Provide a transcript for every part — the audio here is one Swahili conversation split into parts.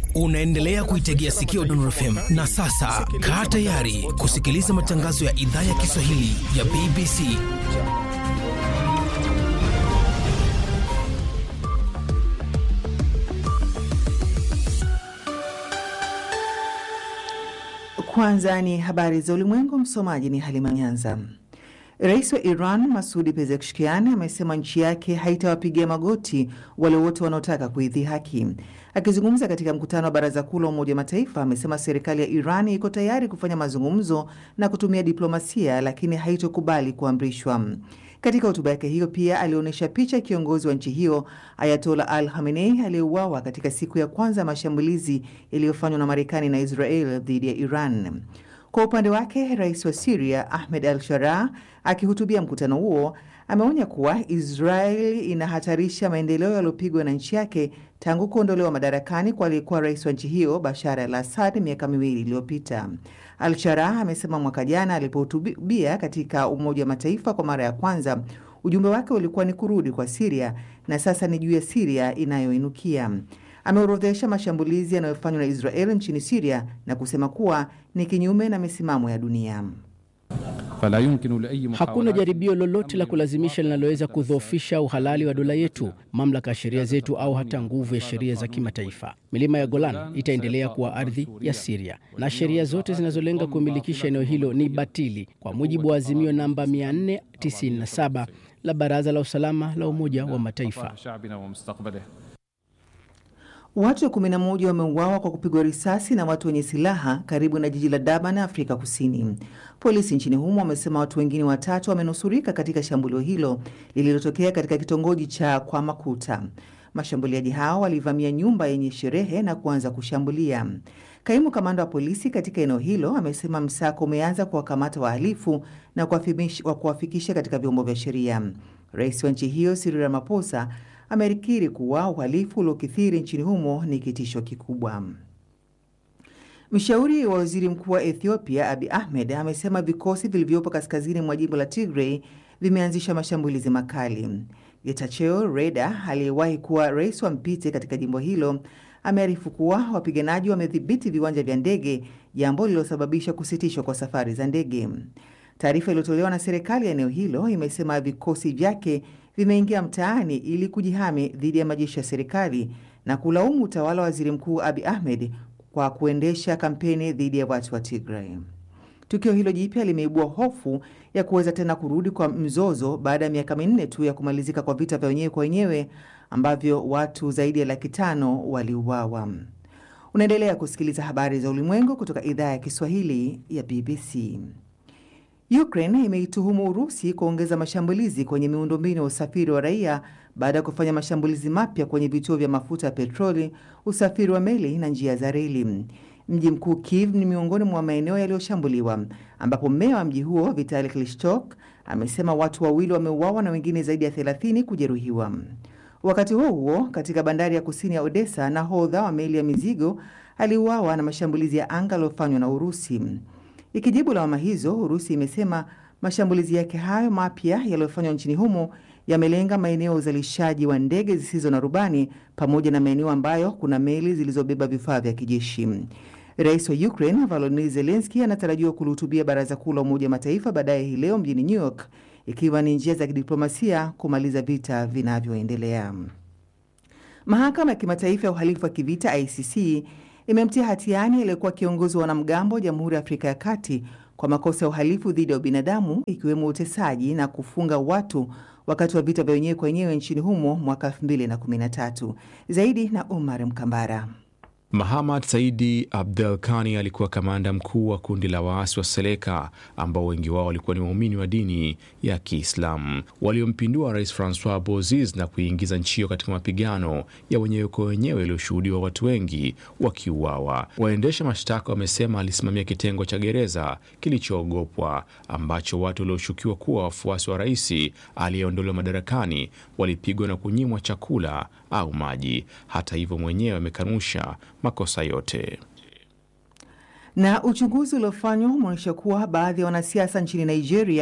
Unaendelea kuitegea sikio Dondor FM na sasa kaa tayari kusikiliza matangazo ya idhaa ya Kiswahili ya BBC. Kwanza ni habari za ulimwengu. Msomaji ni Halima Nyanza. Rais wa Iran Masudi Pezeshkian amesema nchi yake haitawapigia magoti wale wote wanaotaka kuidhihaki. Akizungumza katika mkutano wa Baraza Kuu la Umoja wa Mataifa, amesema serikali ya Iran iko tayari kufanya mazungumzo na kutumia diplomasia, lakini haitokubali kuamrishwa. Katika hotuba yake hiyo pia alionyesha picha ya kiongozi wa nchi hiyo Ayatola Al Khamenei aliyeuawa katika siku ya kwanza ya mashambulizi yaliyofanywa na Marekani na Israel dhidi ya Iran. Kwa upande wake, rais wa Siria Ahmed Al Sharaa akihutubia mkutano huo ameonya kuwa Israel inahatarisha maendeleo yaliyopigwa na nchi yake tangu kuondolewa madarakani kwa aliyekuwa rais wa nchi hiyo Bashar al Assad miaka miwili iliyopita. Al Sharaa amesema mwaka jana alipohutubia katika Umoja wa Mataifa kwa mara ya kwanza, ujumbe wake ulikuwa ni kurudi kwa Siria na sasa ni juu ya Siria inayoinukia. Ameorodhesha mashambulizi yanayofanywa na Israel nchini Siria na kusema kuwa ni kinyume na misimamo ya dunia. Hakuna jaribio lolote la kulazimisha linaloweza kudhoofisha uhalali wa dola yetu, mamlaka ya sheria zetu, au hata nguvu ya sheria za kimataifa. Milima ya Golan itaendelea kuwa ardhi ya Siria na sheria zote zinazolenga kumilikisha eneo hilo ni batili kwa mujibu wa azimio namba 497 la Baraza la Usalama la Umoja wa Mataifa. Watu 11 wameuawa kwa kupigwa risasi na watu wenye silaha karibu na jiji la Durban, Afrika Kusini. Polisi nchini humo wamesema watu wengine watatu wamenusurika katika shambulio hilo lililotokea katika kitongoji cha Kwamakuta. Mashambuliaji hao walivamia nyumba yenye sherehe na kuanza kushambulia. Kaimu kamanda wa polisi katika eneo hilo amesema msako umeanza kuwakamata wahalifu na kuwafikisha katika vyombo vya sheria. Rais wa nchi hiyo Cyril Ramaphosa amerikiri kuwa uhalifu uliokithiri nchini humo ni kitisho kikubwa. Mshauri wa waziri mkuu wa Ethiopia Abi Ahmed amesema vikosi vilivyopo kaskazini mwa jimbo la Tigray vimeanzisha mashambulizi makali. Getachew Reda aliyewahi kuwa rais wa mpite katika jimbo hilo amearifu kuwa wapiganaji wamedhibiti viwanja vya ndege, jambo lililosababisha kusitishwa kwa safari za ndege. Taarifa iliyotolewa na serikali ya eneo hilo imesema vikosi vyake vimeingia mtaani ili kujihami dhidi ya majeshi ya serikali na kulaumu utawala wa waziri mkuu Abi Ahmed kwa kuendesha kampeni dhidi ya watu wa Tigray. Tukio hilo jipya limeibua hofu ya kuweza tena kurudi kwa mzozo baada ya miaka minne tu ya kumalizika kwa vita vya wenyewe kwa wenyewe ambavyo watu zaidi ya laki tano waliuawa. Unaendelea kusikiliza habari za ulimwengu kutoka idhaa ya Kiswahili ya BBC. Ukraine imeituhumu Urusi kuongeza mashambulizi kwenye miundombinu ya usafiri wa raia baada ya kufanya mashambulizi mapya kwenye vituo vya mafuta ya petroli, usafiri wa meli na njia za reli. Mji mkuu Kiev ni miongoni mwa maeneo yaliyoshambuliwa, ambapo meya wa mji huo Vitali Klitschko amesema watu wawili wameuawa na wengine zaidi ya 30 kujeruhiwa. Wakati huo huo, katika bandari ya kusini ya Odessa, nahodha wa meli ya mizigo aliuawa na mashambulizi ya anga yaliyofanywa na Urusi. Ikijibu lawama hizo, Urusi imesema mashambulizi yake hayo mapya yaliyofanywa nchini humo yamelenga maeneo ya uzalishaji wa ndege zisizo na rubani pamoja na maeneo ambayo kuna meli zilizobeba vifaa vya kijeshi. Rais wa Ukraine Volodymyr Zelensky anatarajiwa kulihutubia Baraza Kuu la Umoja wa Mataifa baadaye hii leo mjini New York, ikiwa ni njia za kidiplomasia kumaliza vita vinavyoendelea. Mahakama ya Kimataifa ya Uhalifu wa Kivita ICC imemtia hatiani aliyekuwa kiongozi wa wanamgambo wa Jamhuri ya Afrika ya Kati kwa makosa ya uhalifu dhidi ya ubinadamu ikiwemo utesaji na kufunga watu wakati wa vita vya wenyewe kwa wenyewe nchini humo mwaka 2013. Zaidi na Omar Mkambara. Mahamad Saidi Abdel Kani alikuwa kamanda mkuu wa kundi la waasi wa Seleka ambao wengi wao walikuwa ni waumini wa dini ya Kiislamu waliompindua Rais Francois Bozize na kuingiza nchi hiyo katika mapigano ya wenyewe kwa wenyewe yaliyoshuhudiwa watu wengi wakiuawa. Waendesha mashtaka wamesema alisimamia kitengo cha gereza kilichoogopwa ambacho watu walioshukiwa kuwa wafuasi wa rais aliyeondolewa madarakani walipigwa na kunyimwa chakula au maji. Hata hivyo, mwenyewe amekanusha makosa yote. Na uchunguzi uliofanywa umeonyesha kuwa baadhi ya wanasiasa nchini Nigeria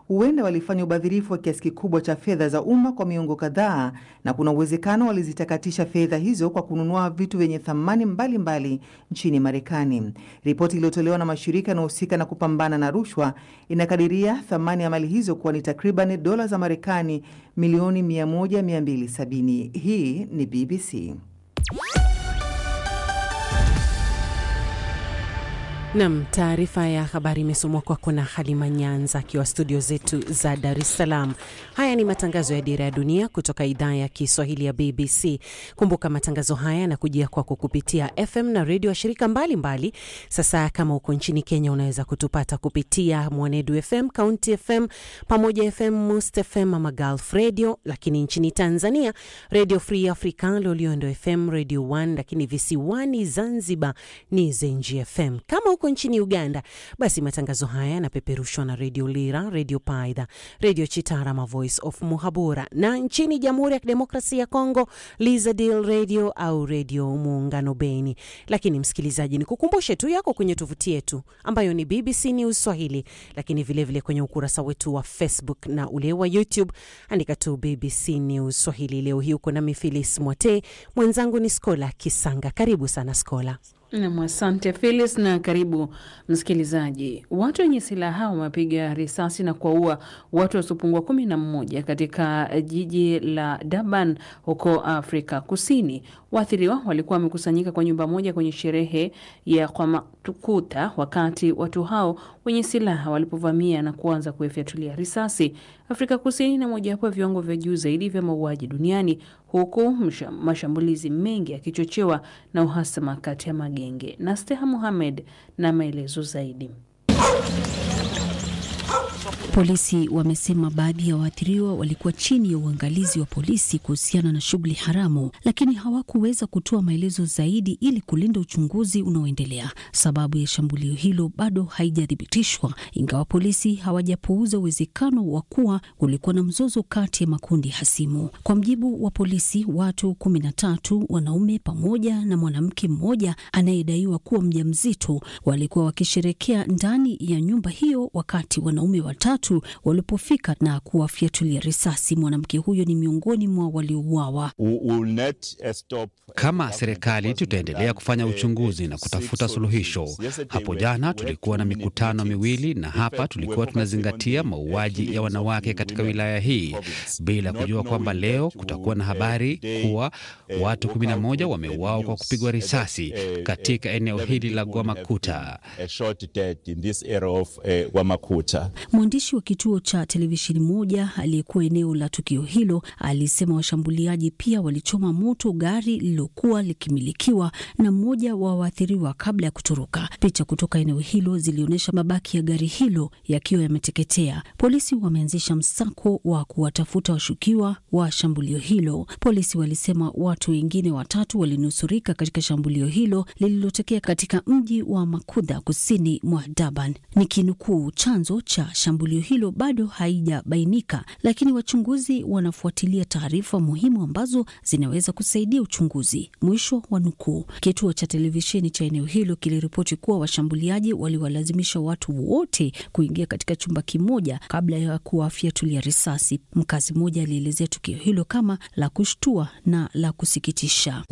huenda walifanya ubadhirifu wa kiasi kikubwa cha fedha za umma kwa miongo kadhaa, na kuna uwezekano walizitakatisha fedha hizo kwa kununua vitu vyenye thamani mbalimbali mbali nchini Marekani. Ripoti iliyotolewa na mashirika yanayohusika na kupambana na rushwa inakadiria thamani ya mali hizo kuwa ni takriban dola za Marekani milioni 100 270. Hii ni BBC. Nam, taarifa ya habari imesomwa kwako na Halima Nyanza akiwa studio zetu za Dar es Salaam. Haya ni matangazo ya Dira ya Dunia kutoka idhaa ya Kiswahili ya BBC. Kumbuka matangazo haya yanakujia kwako kupitia FM na redio ya shirika mbalimbali mbali. Sasa kama uko nchini Kenya unaweza kutupata kupitia Mwanedu FM, County FM, Pamoja FM, Must FM ama Gulf Radio, lakini nchini Tanzania Radio Free Africa, Loliondo FM, Radio 1, lakini visiwani Zanzibar ni Zenji FM. Kama uko nchini Uganda, basi matangazo haya yanapeperushwa na redio Lira, redio Paidha, redio Chitarama, Voice of Muhabura, na nchini Jamhuri ya Kidemokrasia ya Kongo, Lizadil Radio au redio Muungano Beni. Lakini msikilizaji, ni kukumbushe tu yako kwenye tovuti yetu ambayo ni BBC News Swahili, lakini vilevile vile kwenye ukurasa wetu wa Facebook na ule wa YouTube, andika tu BBC News Swahili. Leo hii uko nami Filis Mwote, mwenzangu ni Skola Kisanga. Karibu sana Skola. Nam, asante Phyllis na karibu msikilizaji. Watu wenye silaha wamepiga risasi na kuwaua watu wasiopungua kumi na mmoja katika jiji la Durban huko Afrika Kusini. Waathiriwa walikuwa wamekusanyika kwa nyumba moja kwenye sherehe ya Kwamatukuta wakati watu hao wenye silaha walipovamia na kuanza kuifyatulia risasi. Afrika Kusini na mojawapo ya viwango vya juu zaidi vya mauaji duniani huku mashambulizi mengi yakichochewa na uhasama kati ya magenge. Na Steha Muhamed na maelezo zaidi. Polisi wamesema baadhi ya waathiriwa walikuwa chini ya uangalizi wa polisi kuhusiana na shughuli haramu, lakini hawakuweza kutoa maelezo zaidi ili kulinda uchunguzi unaoendelea. Sababu ya shambulio hilo bado haijathibitishwa, ingawa polisi hawajapuuza uwezekano wa kuwa kulikuwa na mzozo kati ya makundi hasimu. Kwa mjibu wa polisi, watu kumi na tatu, wanaume pamoja na mwanamke mmoja anayedaiwa kuwa mjamzito, walikuwa wakisherekea ndani ya nyumba hiyo wakati wanaume watatu walipofika na kuwafyatulia risasi. Mwanamke huyo ni miongoni mwa waliouawa. Kama serikali tutaendelea kufanya uchunguzi na kutafuta suluhisho. Hapo jana tulikuwa na mikutano miwili, na hapa tulikuwa tunazingatia mauaji ya wanawake katika wilaya hii, bila kujua kwamba leo kutakuwa na habari kuwa watu 11 wameuawa kwa kupigwa risasi katika eneo hili la Gwamakuta. Mwandishi wa kituo cha televisheni moja aliyekuwa eneo la tukio hilo alisema washambuliaji pia walichoma moto gari lililokuwa likimilikiwa na mmoja wa waathiriwa kabla ya kutoroka. Picha kutoka eneo hilo zilionyesha mabaki ya gari hilo yakiwa yameteketea. Polisi wameanzisha msako wa kuwatafuta washukiwa wa shambulio hilo. Polisi walisema watu wengine watatu walinusurika katika shambulio hilo lililotokea katika mji wa Makudha kusini mwa Durban. Nikinukuu, chanzo cha shambulio hilo bado haijabainika, lakini wachunguzi wanafuatilia taarifa muhimu ambazo zinaweza kusaidia uchunguzi. Mwisho wa nukuu. Kituo cha televisheni cha eneo hilo kiliripoti kuwa washambuliaji waliwalazimisha watu wote kuingia katika chumba kimoja kabla ya kuwafyatulia risasi. Mkazi mmoja alielezea tukio hilo kama la kushtua na la kusikitisha.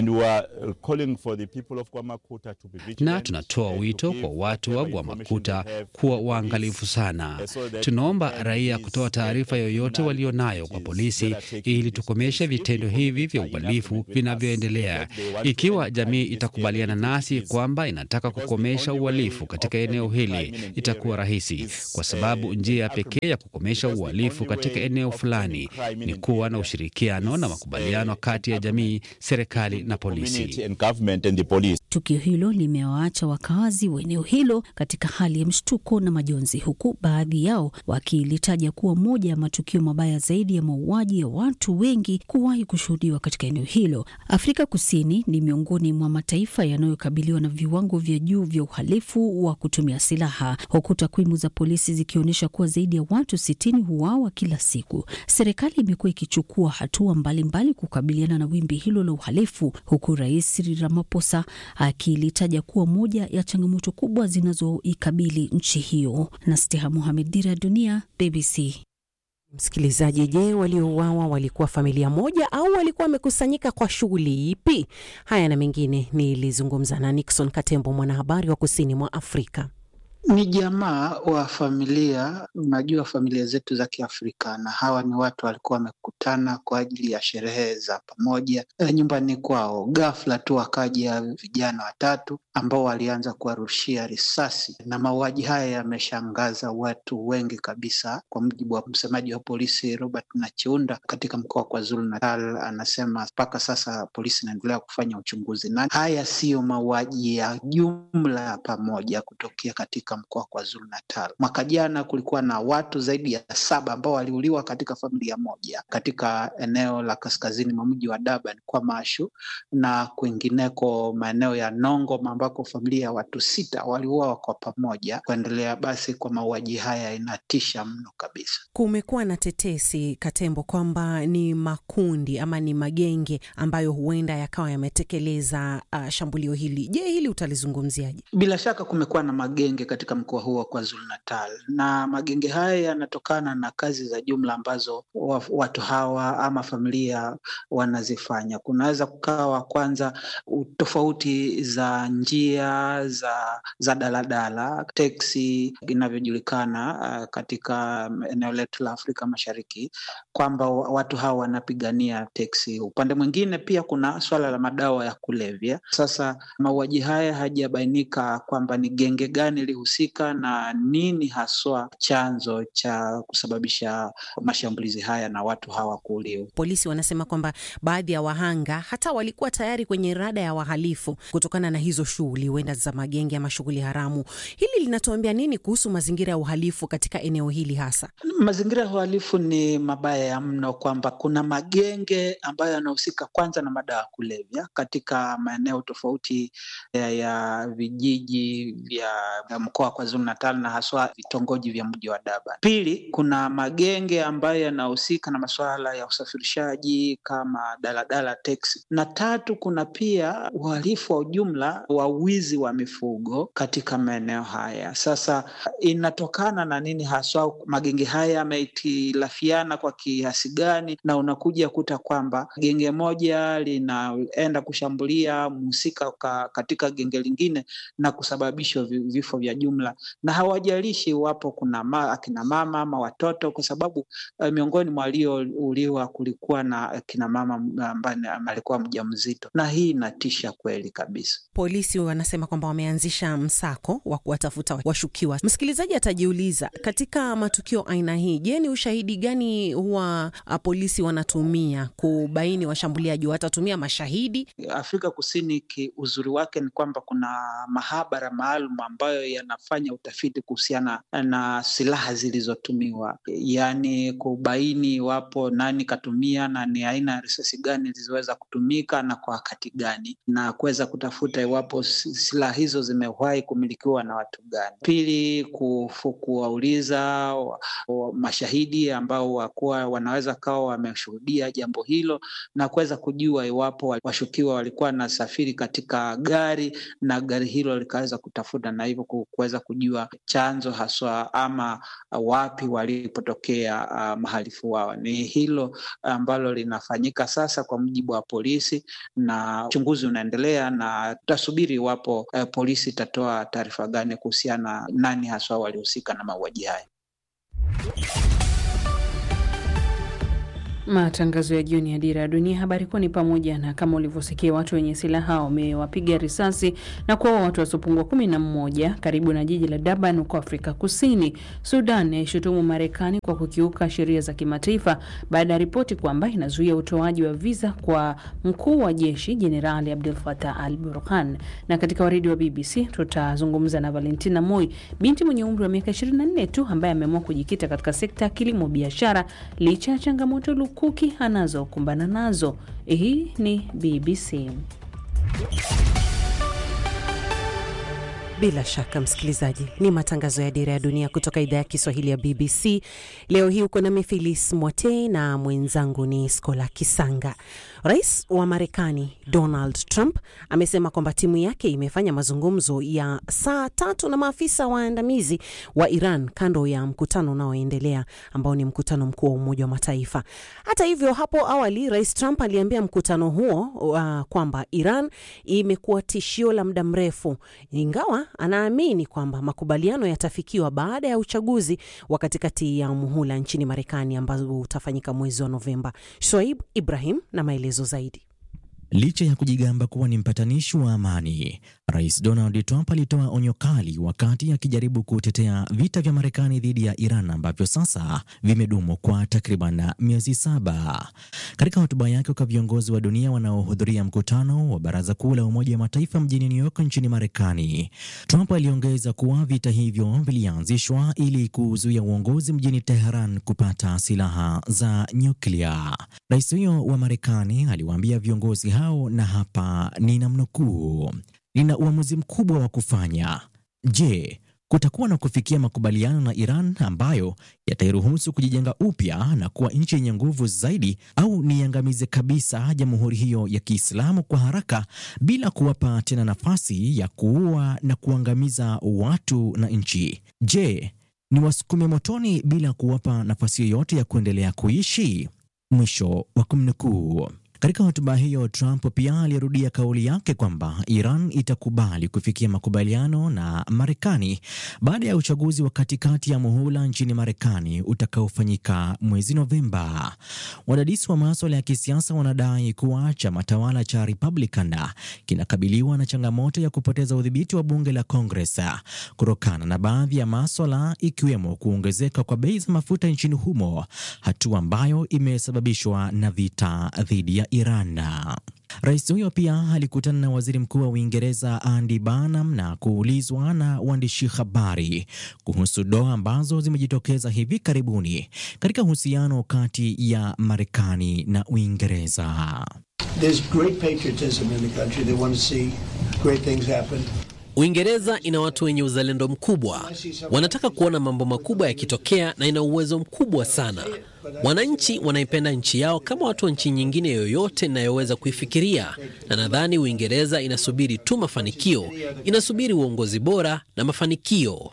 Na tunatoa wito kwa watu wa Gwamakuta kuwa waangalifu sana. Tunaomba raia kutoa taarifa yoyote walionayo kwa polisi ili tukomeshe vitendo hivi vya uhalifu vinavyoendelea. Ikiwa jamii itakubaliana nasi kwamba inataka kukomesha uhalifu katika eneo hili, itakuwa rahisi, kwa sababu njia pekee ya kukomesha uhalifu katika eneo fulani ni kuwa na ushirikiano na makubaliano kati ya jamii, serikali na polisi. Tukio hilo limewaacha wakazi wa eneo hilo katika hali ya mshtuko na majonzi, huku baadhi yao wakilitaja kuwa moja ya matukio mabaya zaidi ya mauaji ya watu wengi kuwahi kushuhudiwa katika eneo hilo. Afrika Kusini ni miongoni mwa mataifa yanayokabiliwa na viwango vya juu vya uhalifu wa kutumia silaha, huku takwimu za polisi zikionyesha kuwa zaidi ya watu sitini huuawa kila siku. Serikali imekuwa ikichukua hatua mbalimbali kukabiliana na wimbi hilo la uhalifu, huku Rais Cyril Ramaphosa akilitaja kuwa moja ya changamoto kubwa zinazoikabili nchi hiyo. na Steha Mohamed, Dira Dira ya Dunia, BBC. Msikilizaji, je, waliouawa walikuwa familia moja au walikuwa wamekusanyika kwa shughuli ipi? Haya na mengine nilizungumza na Nixon Katembo, mwanahabari wa kusini mwa Afrika. Ni jamaa wa familia. Unajua familia zetu za Kiafrika, na hawa ni watu walikuwa wamekutana kwa ajili ya sherehe za pamoja e, nyumbani kwao. Ghafla tu wakaja vijana watatu ambao walianza kuwarushia risasi, na mauaji haya yameshangaza watu wengi kabisa. Kwa mujibu wa msemaji wa polisi Robert Nachiunda katika mkoa wa KwaZulu Natal, anasema mpaka sasa polisi inaendelea kufanya uchunguzi, na haya siyo mauaji ya jumla pamoja kutokea katika mkoa wa KwaZulu Natal. Mwaka jana kulikuwa na watu zaidi ya saba ambao waliuliwa katika familia moja katika eneo la kaskazini mwa mji wa Durban kwa Mashu na kwingineko maeneo ya Nongoma ambako familia ya watu sita waliuawa kwa pamoja. Kuendelea basi kwa mauaji haya inatisha mno kabisa. Kumekuwa na tetesi Katembo kwamba ni makundi ama ni magenge ambayo huenda yakawa yametekeleza uh, shambulio hili. Je, hili utalizungumziaje? Bila shaka kumekuwa na magenge katika mkoa huo wa KwaZulu Natal, na magenge haya yanatokana na kazi za jumla ambazo watu hawa ama familia wanazifanya. Kunaweza kukawa kwanza tofauti za njia za za daladala, teksi inavyojulikana uh, katika eneo letu la Afrika Mashariki, kwamba watu hawa wanapigania teksi. Upande mwingine pia kuna swala la madawa ya kulevya. Sasa mauaji haya hajabainika kwamba ni genge gani lihusika na nini haswa chanzo cha kusababisha mashambulizi haya na watu hawa kuuliwa. Polisi wanasema kwamba baadhi ya wahanga hata walikuwa tayari kwenye rada ya wahalifu kutokana na hizo shughuli huenda za magenge ama shughuli haramu. Hili linatuambia nini kuhusu mazingira ya uhalifu katika eneo hili hasa? Mazingira ya uhalifu ni mabaya ya mno, kwamba kuna magenge ambayo yanahusika kwanza na madawa ya kulevya katika maeneo tofauti ya, ya vijiji vya mkoa wa KwaZulu Natal na haswa vitongoji vya mji wa Durban. Pili, kuna magenge ambayo yanahusika na masuala ya usafirishaji kama daladala, teksi, na tatu, kuna pia uhalifu wa ujumla wa wizi wa mifugo katika maeneo haya. Sasa inatokana na nini haswa magenge haya yamehitilafiana kwa kiasi gani? Na unakuja kuta kwamba genge moja linaenda kushambulia mhusika katika genge lingine na kusababisha vifo vya jumla, na hawajalishi iwapo kuna ma, akina mama ama watoto, kwa sababu uh, miongoni mwa waliouliwa kulikuwa na akina mama ambaye alikuwa mjamzito, na hii inatisha kweli kabisa. Polisi wanasema kwamba wameanzisha msako wa kuwatafuta washukiwa. Msikilizaji atajiuliza, katika matukio aina hii, je, ni ushahidi gani huwa polisi wanatumia kubaini washambuliaji? Watatumia mashahidi? Afrika Kusini ki uzuri wake ni kwamba kuna mahabara maalum ambayo yanafanya utafiti kuhusiana na silaha zilizotumiwa, yaani kubaini iwapo nani katumia na ni aina ya risasi gani zilizoweza kutumika na kwa wakati gani, na kuweza kutafuta iwapo silaha hizo zimewahi kumilikiwa na watu gani. Pili, kuwauliza mashahidi ambao wakuwa wanaweza kawa wameshuhudia jambo hilo na kuweza kujua iwapo washukiwa walikuwa wanasafiri katika gari na gari hilo likaweza kutafuta na hivyo kuweza kujua chanzo haswa ama wapi walipotokea uh, mahalifu wao. Ni hilo ambalo linafanyika sasa kwa mujibu wa polisi, na uchunguzi unaendelea, na tutasubiri iwapo uh, polisi itatoa taarifa gani kuhusiana nani haswa walihusika na mauaji haya. Matangazo ya jioni ya Dira ya Dunia. Habari kuu ni pamoja na kama ulivyosikia, watu wenye silaha wamewapiga risasi na kuwaua watu wasiopungua kumi na mmoja karibu na jiji la Durban huko Afrika Kusini. Sudan yaishutumu Marekani kwa kukiuka sheria za kimataifa baada ya ripoti kwamba inazuia utoaji wa viza kwa mkuu wa jeshi Jenerali Abdel Fattah al Burhan. Na katika waridi wa BBC tutazungumza na Valentina Moi, binti mwenye umri wa miaka 24 tu ambaye ameamua kujikita katika sekta ya kilimo biashara licha ya changamoto kuki anazokumbana nazo. Hii ni BBC. Bila shaka msikilizaji, ni matangazo ya Dira ya Dunia kutoka idhaa ya Kiswahili ya BBC. Leo hii uko nami Filis Mwatei na mwenzangu ni Skola Kisanga. Rais wa Marekani Donald Trump amesema kwamba timu yake imefanya mazungumzo ya saa tatu na maafisa waandamizi wa Iran kando ya mkutano unaoendelea ambao ni mkutano mkuu wa Umoja wa Mataifa. Hata hivyo, hapo awali Rais Trump aliambia mkutano huo uh, kwamba Iran imekuwa tishio la muda mrefu, ingawa anaamini kwamba makubaliano yatafikiwa baada ya uchaguzi wa katikati ya muhula nchini Marekani ambao utafanyika mwezi wa Novemba. Shoaib Ibrahim na maelezo zaidi. Licha ya kujigamba kuwa ni mpatanishi wa amani, Rais Donald Trump alitoa onyo kali wakati akijaribu kutetea vita vya Marekani dhidi ya Iran ambavyo sasa vimedumu kwa takriban miezi saba. Katika hotuba yake kwa viongozi wa dunia wanaohudhuria mkutano wa Baraza Kuu la Umoja wa Mataifa mjini New York nchini Marekani, Trump aliongeza kuwa vita hivyo vilianzishwa ili kuzuia uongozi mjini Teheran kupata silaha za nyuklia. Rais huyo wa Marekani aliwaambia viongozi hao, na hapa ninamnukuu, nina uamuzi mkubwa wa kufanya. Je, kutakuwa na kufikia makubaliano na Iran ambayo yatairuhusu kujijenga upya na kuwa nchi yenye nguvu zaidi, au niangamize kabisa jamhuri hiyo ya Kiislamu kwa haraka bila kuwapa tena nafasi ya kuua na kuangamiza watu na nchi? Je, ni wasukume motoni bila kuwapa nafasi yoyote ya kuendelea kuishi? Mwisho wa kumnukuu. Katika hotuba hiyo Trump pia alirudia kauli yake kwamba Iran itakubali kufikia makubaliano na Marekani baada ya uchaguzi wa katikati ya muhula nchini Marekani utakaofanyika mwezi Novemba. Wadadisi wa maswala ya kisiasa wanadai kuwa chama tawala cha Republican kinakabiliwa na changamoto ya kupoteza udhibiti wa bunge la Congress kutokana na baadhi ya maswala ikiwemo kuongezeka kwa bei za mafuta nchini humo, hatua ambayo imesababishwa na vita dhidi ya Iran. Rais huyo pia alikutana na waziri mkuu wa Uingereza Andy Burnham na kuulizwa na waandishi habari kuhusu doa ambazo zimejitokeza hivi karibuni katika uhusiano kati ya Marekani na Uingereza. Uingereza ina watu wenye uzalendo mkubwa, wanataka kuona mambo makubwa yakitokea na ina uwezo mkubwa sana. Wananchi wanaipenda nchi yao kama watu wa nchi nyingine yoyote inayoweza kuifikiria, na nadhani Uingereza inasubiri tu mafanikio, inasubiri uongozi bora na mafanikio.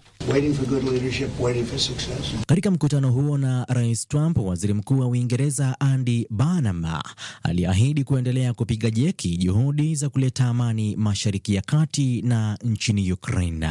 Katika mkutano huo na Rais Trump, waziri mkuu wa Uingereza Andy Burnham aliahidi kuendelea kupiga jeki juhudi za kuleta amani Mashariki ya Kati na nchini Ukraine.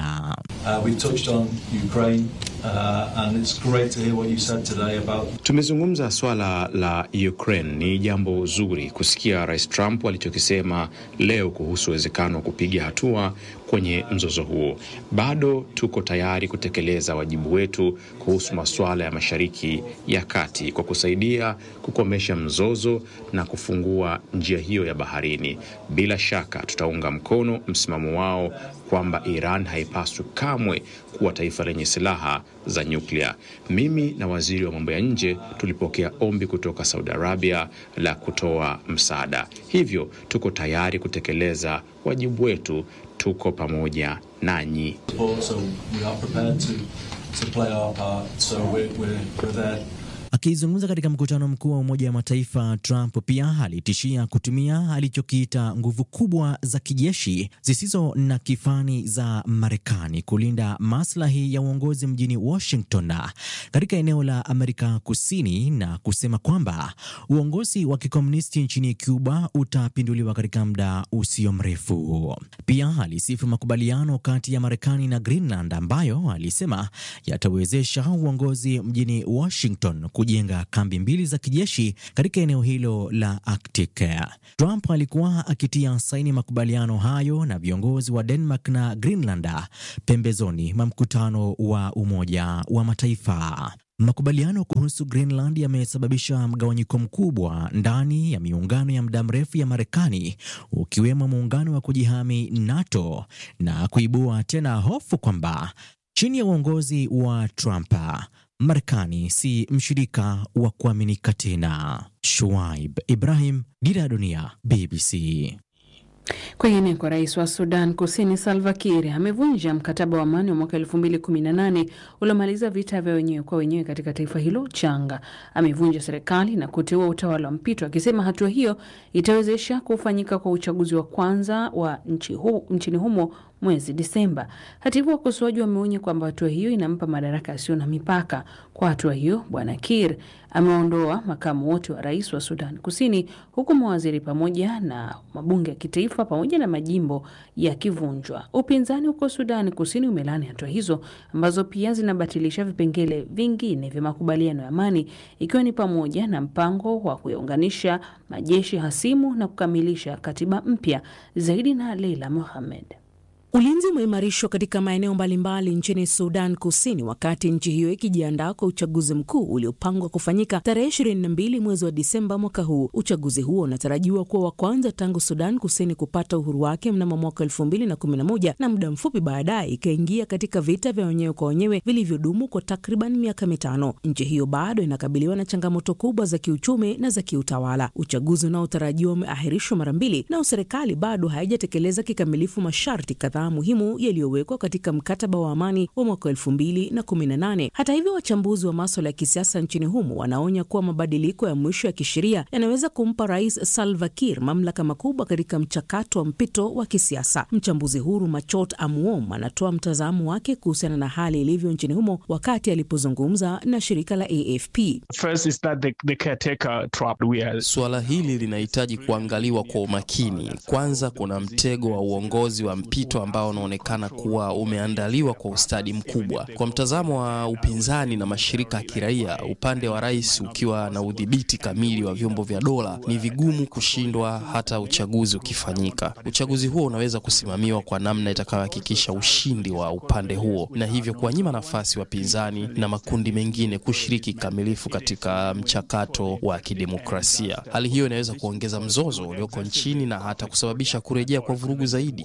Tumezungumza swala la Ukraine. Ni jambo zuri kusikia Rais Trump alichokisema leo kuhusu uwezekano wa kupiga hatua kwenye mzozo huo. Bado tuko tayari kutekeleza wajibu wetu kuhusu masuala ya Mashariki ya Kati kwa kusaidia kukomesha mzozo na kufungua njia hiyo ya baharini. Bila shaka tutaunga mkono msimamo wao kwamba Iran haipaswi kamwe kuwa taifa lenye silaha za nyuklia. Mimi na waziri wa mambo ya nje tulipokea ombi kutoka Saudi Arabia la kutoa msaada, hivyo tuko tayari kutekeleza wajibu wetu. Tuko pamoja nanyi. Akizungumza katika mkutano mkuu wa Umoja wa Mataifa, Trump pia alitishia kutumia alichokiita nguvu kubwa za kijeshi zisizo na kifani za Marekani kulinda maslahi ya uongozi mjini Washington katika eneo la Amerika Kusini, na kusema kwamba uongozi wa kikomunisti nchini Cuba utapinduliwa katika muda usio mrefu. Pia alisifu makubaliano kati ya Marekani na Greenland ambayo alisema yatawezesha uongozi mjini Washington kujenga kambi mbili za kijeshi katika eneo hilo la Arctic. Trump alikuwa akitia saini makubaliano hayo na viongozi wa Denmark na Greenland pembezoni mwa mkutano wa Umoja wa Mataifa. Makubaliano kuhusu Greenland yamesababisha mgawanyiko mkubwa ndani ya miungano ya muda mrefu ya Marekani, ukiwemo muungano wa kujihami NATO na kuibua tena hofu kwamba chini ya uongozi wa Trump Marekani si mshirika wa kuaminika tena. Shuaib Ibrahim, Dira ya Dunia, BBC. Kwingineko, rais wa Sudan Kusini Salva Kiir amevunja mkataba wa amani wa mwaka 2018 uliomaliza vita vya wenyewe kwa wenyewe katika taifa hilo changa. Amevunja serikali na kuteua utawala wa mpito, akisema hatua hiyo itawezesha kufanyika kwa uchaguzi wa kwanza wa nchi hu, nchini humo mwezi Disemba. Hata hivyo, wakosoaji wameonya kwamba hatua hiyo inampa madaraka yasiyo na mipaka. Kwa hatua hiyo, bwana Kiir ameondoa makamu wote wa rais wa Sudan Kusini, huku mawaziri pamoja na mabunge ya kitaifa pamoja na majimbo yakivunjwa. Upinzani huko Sudan Kusini umelani hatua hizo ambazo pia zinabatilisha vipengele vingine vya makubaliano ya amani, ikiwa ni pamoja na mpango wa kuyaunganisha majeshi hasimu na kukamilisha katiba mpya. Zaidi na Leila Mohamed. Ulinzi umeimarishwa katika maeneo mbalimbali nchini Sudan Kusini wakati nchi hiyo ikijiandaa kwa uchaguzi mkuu uliopangwa kufanyika tarehe 22 mwezi wa Disemba mwaka huu. Uchaguzi huo unatarajiwa kuwa wa kwanza tangu Sudan Kusini kupata uhuru wake mnamo mwaka 2011 na muda mfupi baadaye ikaingia katika vita vya wenyewe kwa wenyewe vilivyodumu kwa takriban miaka mitano. Nchi hiyo bado inakabiliwa na changamoto kubwa za kiuchumi na za kiutawala. Uchaguzi unaotarajiwa umeahirishwa mara mbili, nao serikali bado haijatekeleza kikamilifu masharti kadhaa muhimu yaliyowekwa katika mkataba wa amani wa mwaka elfu mbili na kumi na nane. Hata hivyo, wachambuzi wa maswala ya kisiasa nchini humo wanaonya kuwa mabadiliko ya mwisho ya kisheria yanaweza kumpa Rais Salva Kiir mamlaka makubwa katika mchakato wa mpito wa kisiasa. Mchambuzi huru Machot Amuom anatoa mtazamo wake kuhusiana na hali ilivyo nchini humo wakati alipozungumza na shirika la AFP. First is that the, the caretaker trap we are... Suala hili linahitaji kuangaliwa kwa umakini. Kwanza, kuna mtego wa uongozi wa mpito ambao unaonekana kuwa umeandaliwa kwa ustadi mkubwa. Kwa mtazamo wa upinzani na mashirika ya kiraia, upande wa rais ukiwa na udhibiti kamili wa vyombo vya dola, ni vigumu kushindwa hata uchaguzi ukifanyika. Uchaguzi huo unaweza kusimamiwa kwa namna itakayohakikisha ushindi wa upande huo, na hivyo kuwanyima nafasi wapinzani na makundi mengine kushiriki kikamilifu katika mchakato wa kidemokrasia. Hali hiyo inaweza kuongeza mzozo ulioko nchini na hata kusababisha kurejea kwa vurugu zaidi.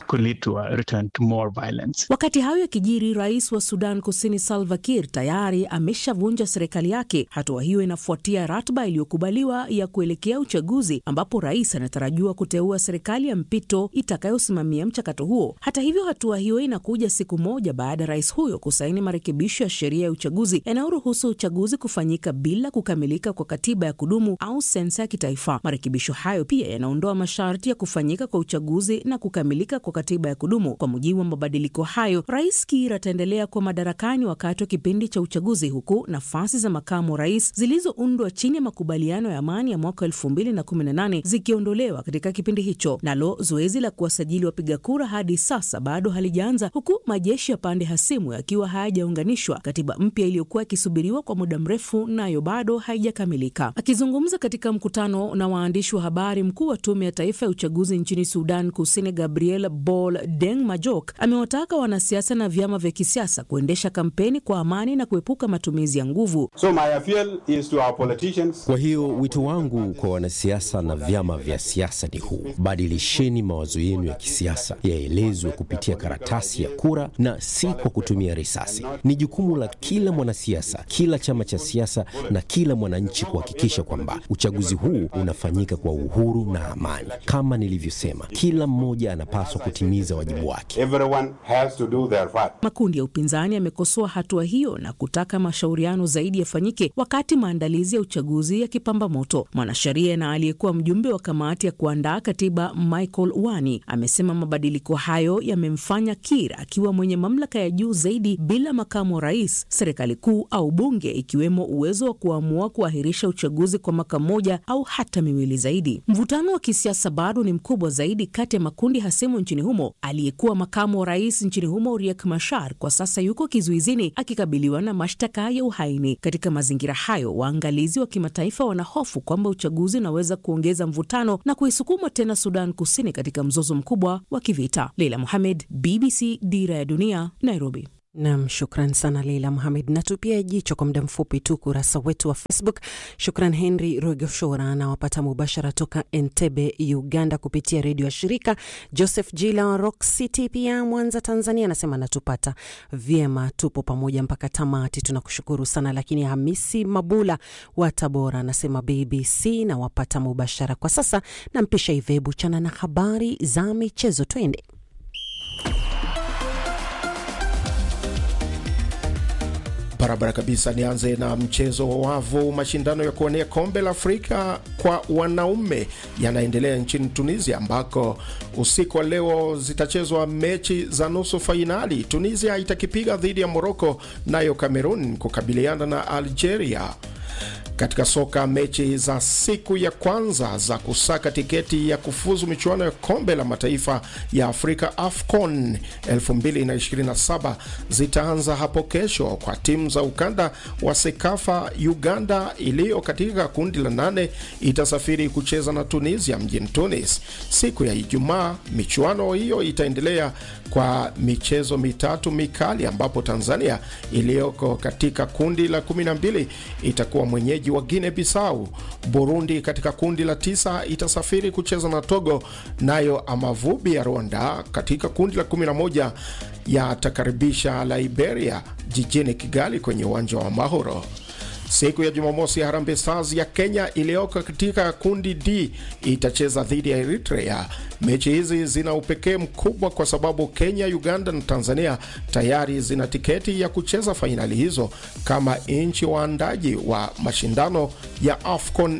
More violence. Wakati hayo yakijiri, rais wa Sudan Kusini Salva Kiir tayari ameshavunja serikali yake. Hatua hiyo inafuatia ratiba iliyokubaliwa ya kuelekea uchaguzi, ambapo rais anatarajiwa kuteua serikali ya mpito itakayosimamia mchakato huo. Hata hivyo, hatua hiyo inakuja siku moja baada ya rais huyo kusaini marekebisho ya sheria ya uchaguzi yanayoruhusu uchaguzi kufanyika bila kukamilika kwa katiba ya kudumu au sensa ya kitaifa. Marekebisho hayo pia yanaondoa masharti ya kufanyika kwa uchaguzi na kukamilika kwa katiba ya kudumu. Kwa mujibu wa mabadiliko hayo, rais Kiir ataendelea kuwa madarakani wakati wa kipindi cha uchaguzi, huku nafasi za makamu wa rais zilizoundwa chini ya makubaliano ya amani ya mwaka elfu mbili na kumi na nane zikiondolewa katika kipindi hicho. Nalo zoezi la kuwasajili wapiga kura hadi sasa bado halijaanza, huku majeshi ya pande hasimu yakiwa hayajaunganishwa. Katiba mpya iliyokuwa ikisubiriwa kwa muda mrefu nayo bado haijakamilika. Akizungumza katika mkutano na waandishi wa habari, mkuu wa tume ya taifa ya uchaguzi nchini Sudan Kusini Gabriel Bol Deng Majok amewataka wanasiasa na vyama vya kisiasa kuendesha kampeni kwa amani na kuepuka matumizi ya nguvu. So my appeal is to our politicians. Kwa hiyo wito wangu kwa wanasiasa na vyama vya siasa ni huu: badilisheni mawazo yenu ya kisiasa, yaelezwe kupitia karatasi ya kura na si kwa kutumia risasi. Ni jukumu la kila mwanasiasa, kila chama cha siasa na kila mwananchi kuhakikisha kwamba uchaguzi huu unafanyika kwa uhuru na amani. Kama nilivyosema, kila mmoja anapaswa kutimiza wajibu wake. Everyone has to do their part. Makundi ya upinzani yamekosoa hatua hiyo na kutaka mashauriano zaidi yafanyike wakati maandalizi ya uchaguzi yakipamba moto. Mwanasheria na aliyekuwa mjumbe wa kamati ya kuandaa katiba Michael Wani amesema mabadiliko hayo yamemfanya Kiir akiwa mwenye mamlaka ya juu zaidi bila makamu wa rais, serikali kuu au bunge, ikiwemo uwezo wa kuamua kuahirisha uchaguzi kwa mwaka mmoja au hata miwili zaidi. Mvutano wa kisiasa bado ni mkubwa zaidi kati ya makundi hasimu nchini humo. Aliyekuwa makamu wa rais nchini humo Riek Machar kwa sasa yuko kizuizini akikabiliwa na mashtaka ya uhaini. Katika mazingira hayo, waangalizi wa kimataifa wanahofu kwamba uchaguzi unaweza kuongeza mvutano na kuisukuma tena Sudan Kusini katika mzozo mkubwa wa kivita. Leila Mohamed, BBC, Dira ya Dunia, Nairobi. Nam, shukran sana Leila Muhamed. Na tupia jicho kwa muda mfupi tu kurasa wetu wa Facebook. Shukran Henry Rogoshora anawapata mubashara toka Entebbe, Uganda, kupitia redio ya shirika. Joseph Jila wa Rock City pia Mwanza, Tanzania, anasema anatupata vyema, tupo pamoja mpaka tamati, tunakushukuru sana. Lakini Hamisi Mabula wa Tabora anasema BBC na wapata mubashara kwa sasa. Nampisha Ivebu chana na habari za michezo, twende. Barabara kabisa. Nianze na mchezo wa wavu. Mashindano ya kuwania kombe la Afrika kwa wanaume yanaendelea nchini Tunisia, ambako usiku wa leo zitachezwa mechi za nusu fainali. Tunisia itakipiga dhidi ya Moroko, nayo Cameroon kukabiliana na Algeria. Katika soka, mechi za siku ya kwanza za kusaka tiketi ya kufuzu michuano ya kombe la mataifa ya Afrika AFCON 2027 zitaanza hapo kesho kwa timu za ukanda wa Sekafa. Uganda iliyo katika kundi la nane itasafiri kucheza na Tunisia mjini Tunis siku ya Ijumaa. Michuano hiyo itaendelea kwa michezo mitatu mikali, ambapo Tanzania iliyoko katika kundi la 12 itakuwa mwenyeji wa Guinea Bissau. Burundi katika kundi la tisa itasafiri kucheza na Togo, nayo Amavubi ya Rwanda katika kundi la 11 yatakaribisha Liberia jijini Kigali kwenye uwanja wa Mahoro. Siku ya Jumamosi, Harambee Stars ya Kenya iliyoko katika kundi D itacheza dhidi ya Eritrea. Mechi hizi zina upekee mkubwa kwa sababu Kenya, Uganda na Tanzania tayari zina tiketi ya kucheza fainali hizo kama nchi waandaji wa mashindano ya AFCON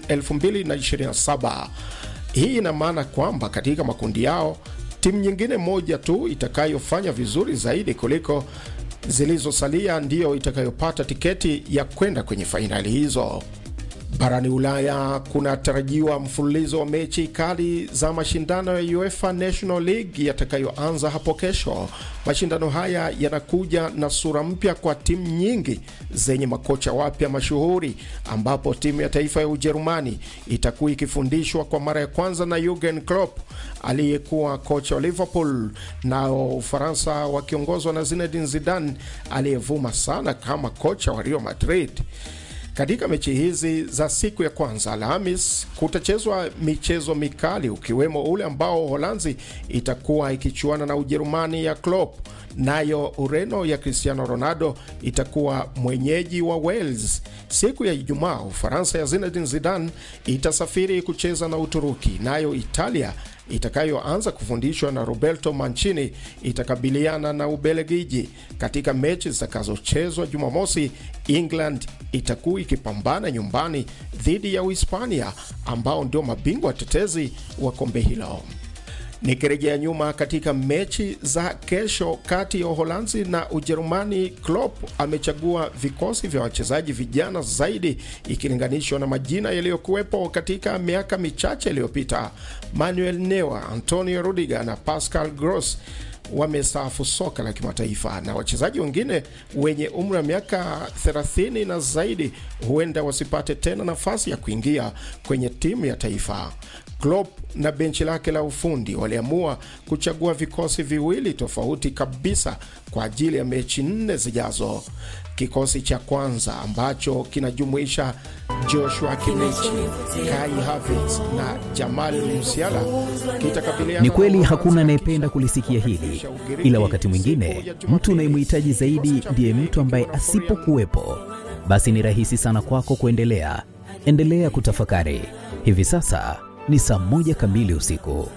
2027. Hii ina maana kwamba katika makundi yao timu nyingine moja tu itakayofanya vizuri zaidi kuliko zilizosalia ndiyo itakayopata tiketi ya kwenda kwenye fainali hizo. Barani Ulaya kunatarajiwa mfululizo wa mechi kali za mashindano ya UEFA National League yatakayoanza hapo kesho. Mashindano haya yanakuja na sura mpya kwa timu nyingi zenye makocha wapya mashuhuri, ambapo timu ya taifa ya Ujerumani itakuwa ikifundishwa kwa mara ya kwanza na Jurgen Klopp aliyekuwa kocha wa Liverpool, nao Ufaransa wakiongozwa na Zinedine Zidane aliyevuma sana kama kocha wa Real Madrid. Katika mechi hizi za siku ya kwanza Alhamis kutachezwa michezo mikali ukiwemo ule ambao Holanzi itakuwa ikichuana na Ujerumani ya Klopp, nayo Ureno ya Cristiano Ronaldo itakuwa mwenyeji wa Wales. Siku ya Ijumaa Ufaransa ya Zinedine Zidane itasafiri kucheza na Uturuki, nayo Italia itakayoanza kufundishwa na Roberto Mancini itakabiliana na Ubelgiji. Katika mechi zitakazochezwa Jumamosi, England itakuwa ikipambana nyumbani dhidi ya Uhispania ambao ndio mabingwa tetezi wa kombe hilo. Nikirejea nyuma katika mechi za kesho kati ya Uholanzi na Ujerumani, Klopp amechagua vikosi vya wachezaji vijana zaidi ikilinganishwa na majina yaliyokuwepo katika miaka michache iliyopita. Manuel Neuer, Antonio Rudiger na Pascal Gross wamestaafu soka la kimataifa na wachezaji wengine wenye umri wa miaka 30 na zaidi huenda wasipate tena nafasi ya kuingia kwenye timu ya taifa. Klopp na benchi lake la ufundi waliamua kuchagua vikosi viwili tofauti kabisa kwa ajili ya mechi nne zijazo. Kikosi cha kwanza ambacho kinajumuisha Joshua Kimmich, Kai Havertz na Jamal Musiala kitakabiliana. Ni kweli hakuna anayependa kulisikia hili, ila wakati mwingine mtu unayemhitaji zaidi ndiye mtu ambaye asipokuwepo, basi ni rahisi sana kwako kuendelea. Endelea kutafakari. Hivi sasa ni saa moja kamili usiku.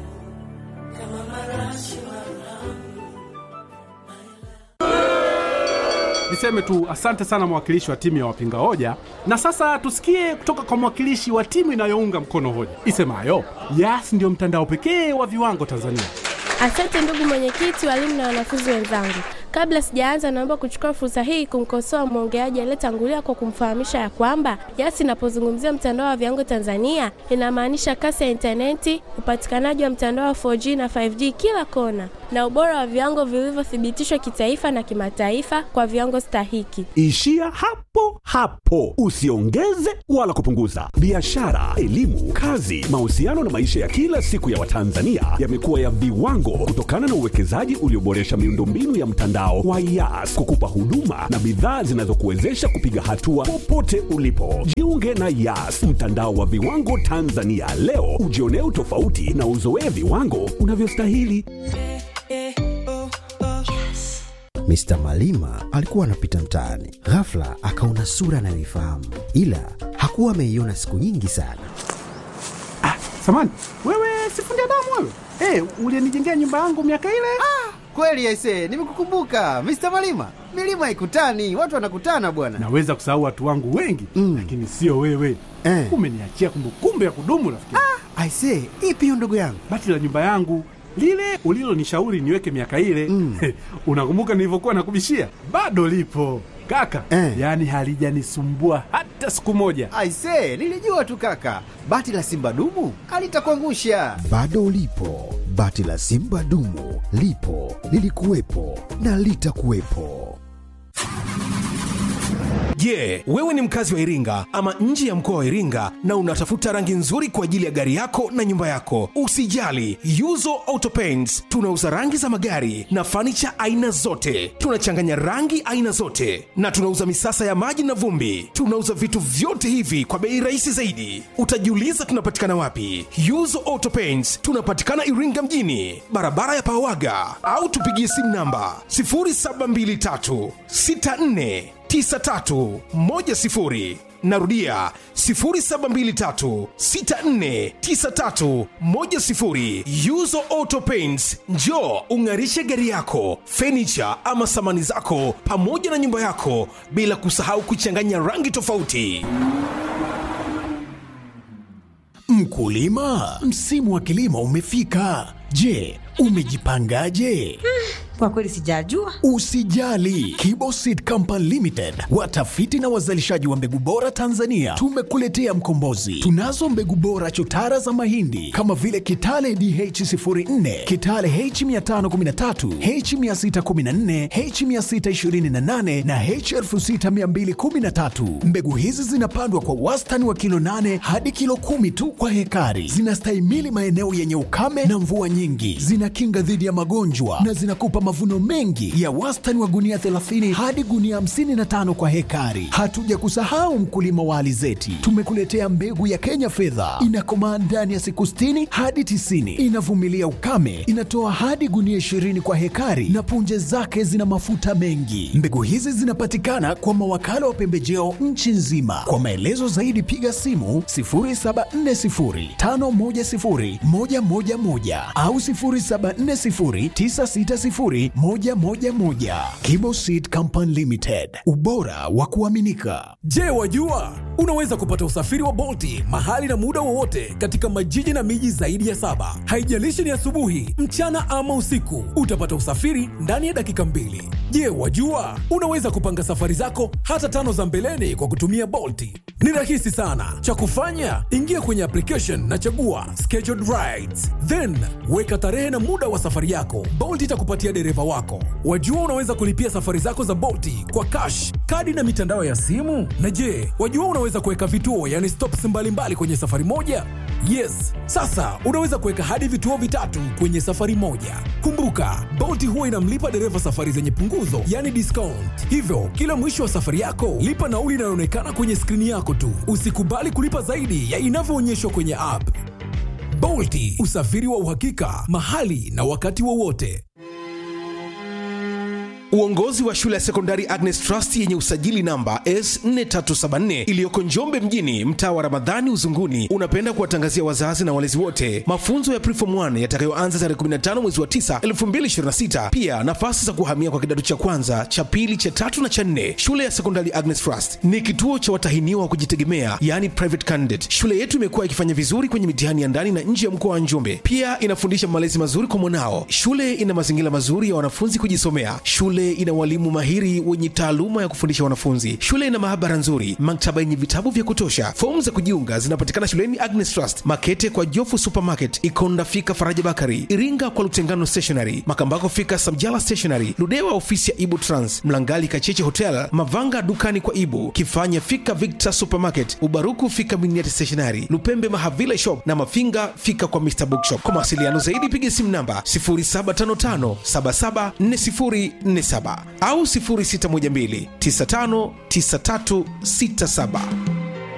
Niseme tu asante sana mwakilishi wa timu ya wapinga hoja, na sasa tusikie kutoka kwa mwakilishi wa timu inayounga mkono hoja isemayo Yas ndiyo mtandao pekee wa viwango Tanzania. Asante ndugu mwenyekiti, walimu na wanafunzi wenzangu. Kabla sijaanza, naomba kuchukua fursa hii kumkosoa mwongeaji aliyetangulia kwa kumfahamisha ya kwamba Yas inapozungumzia mtandao wa viwango Tanzania inamaanisha kasi ya intaneti, upatikanaji wa mtandao wa 4G na 5G kila kona na ubora wa viwango vilivyothibitishwa kitaifa na kimataifa kwa viwango stahiki. Ishia hapo hapo, usiongeze wala kupunguza. Biashara, elimu, kazi, mahusiano na maisha ya kila siku ya Watanzania yamekuwa ya viwango kutokana na uwekezaji ulioboresha miundombinu ya mtandao wa Yas kukupa huduma na bidhaa zinazokuwezesha kupiga hatua popote ulipo. Jiunge na Yas, mtandao wa viwango Tanzania leo, ujionee utofauti na uzoee viwango unavyostahili. Mr. Malima alikuwa anapita mtaani, ghafla akaona sura anayoifahamu, ila hakuwa ameiona siku nyingi sana. Samani, wewe sifundi damu wewe? Hey, ulienijengea nyumba yangu miaka ile? Ah, kweli aise, nimekukumbuka Mr. Malima. Milima ikutani, watu wanakutana bwana. Naweza kusahau watu wangu wengi mm, lakini sio wewe eh. Umeniachia kumbukumbu ya kudumu rafiki. Ah, aise, ipi hiyo ndugu yangu? Bati la nyumba yangu lile ulilonishauri niweke miaka ile mm. Unakumbuka nilivyokuwa nakubishia? Bado lipo kaka eh. Yaani halijanisumbua hata siku moja. Aise, nilijua tu kaka, bati la simba dumu alitakuangusha. Bado lipo bati la simba dumu, lipo lilikuwepo na litakuwepo. Je, yeah, wewe ni mkazi wa Iringa ama nje ya mkoa wa Iringa na unatafuta rangi nzuri kwa ajili ya gari yako na nyumba yako? Usijali, Yuzo Auto Paints tunauza rangi za magari na fanicha aina zote. Tunachanganya rangi aina zote na tunauza misasa ya maji na vumbi. Tunauza vitu vyote hivi kwa bei rahisi zaidi. Utajiuliza tunapatikana wapi? Yuzo Auto Paints tunapatikana Iringa mjini, barabara ya Pawaga, au tupigie simu namba 0723 64 9310 narudia 0723649310 yuzo auto paints njo ung'arishe gari yako fenicha ama samani zako pamoja na nyumba yako bila kusahau kuchanganya rangi tofauti Mkulima, msimu wa kilimo umefika. Je, umejipangaje? Kwa kweli sijajua. Usijali, Kibo Seed Company Limited, watafiti na wazalishaji wa mbegu bora Tanzania, tumekuletea mkombozi. Tunazo mbegu bora chotara za mahindi kama vile Kitale DH04, Kitale H513, H614, H628 na H6213. Mbegu hizi zinapandwa kwa wastani wa kilo 8 hadi kilo kumi tu kwa hekari. Zinastahimili maeneo yenye ukame na mvua nyingi, zinakinga dhidi ya magonjwa na zinakupa mavuno mengi ya wastani wa gunia 30 hadi gunia 55 kwa hekari. Hatuja kusahau mkulima wa alizeti, tumekuletea mbegu ya Kenya fedha, inakomaa ndani ya siku 60 hadi 90, inavumilia ukame, inatoa hadi gunia 20 kwa hekari na punje zake zina mafuta mengi. Mbegu hizi zinapatikana kwa mawakala wa pembejeo nchi nzima. Kwa maelezo zaidi piga simu 0740510111 au 0740960111. Kibo Seed Company Limited, ubora wa kuaminika. Je, wajua unaweza kupata usafiri wa Bolti mahali na muda wowote katika majiji na miji zaidi ya saba. Haijalishi ni asubuhi, mchana ama usiku, utapata usafiri ndani ya dakika mbili. Je, wajua unaweza kupanga safari zako hata tano za mbeleni kwa kutumia Bolti? Ni rahisi sana. Cha kufanya, ingia kwenye application na chagua scheduled rides, then weka tarehe na muda wa safari yako. Bolt itakupatia dereva wako. Wajua unaweza kulipia safari zako za Bolti kwa cash, kadi na mitandao ya simu. Na je, wajua unaweza kuweka vituo, yani stops mbalimbali mbali kwenye safari moja? Yes, sasa unaweza kuweka hadi vituo vitatu kwenye safari moja. Kumbuka, Bolt huwa inamlipa dereva safari zenye punguzo, yani discount. Hivyo kila mwisho wa safari yako lipa nauli inayoonekana kwenye skrini yako tu. Usikubali kulipa zaidi ya inavyoonyeshwa kwenye app. Bolti, usafiri wa uhakika mahali na wakati wowote. Uongozi wa shule ya sekondari Agnes Trust yenye usajili namba S4374 iliyoko Njombe mjini, mtaa wa Ramadhani Uzunguni, unapenda kuwatangazia wazazi na walezi wote mafunzo ya Preform 1 yatakayoanza tarehe 15 mwezi wa 9 2026. Pia nafasi za kuhamia kwa kidato cha kwanza, cha pili, cha tatu na cha nne. Shule ya sekondari Agnes Trust ni kituo cha watahiniwa wa kujitegemea, yani private candidate. Shule yetu imekuwa ikifanya vizuri kwenye mitihani ya ndani na nje ya mkoa wa Njombe. Pia inafundisha malezi mazuri kwa mwanao. Shule ina mazingira mazuri ya wanafunzi kujisomea. Shule Shule ina walimu mahiri wenye taaluma ya kufundisha wanafunzi. Shule ina maabara nzuri, maktaba yenye vitabu vya kutosha. Fomu za kujiunga zinapatikana shuleni Agnes Trust, Makete kwa Jofu Supermarket, Ikonda fika Faraja Bakari, Iringa kwa Lutengano Stationery, Makambako fika Samjala Stationery, Ludewa ofisi ya Ibu Trans, Mlangali Kacheche Hotel, Mavanga dukani kwa Ibu, Kifanya fika Victor Supermarket, Ubaruku fika Miniati Stationery, Lupembe Mahavile Shop na Mafinga fika kwa Mr Bookshop. Kwa mawasiliano zaidi piga simu namba 0755774047 au 0612959367.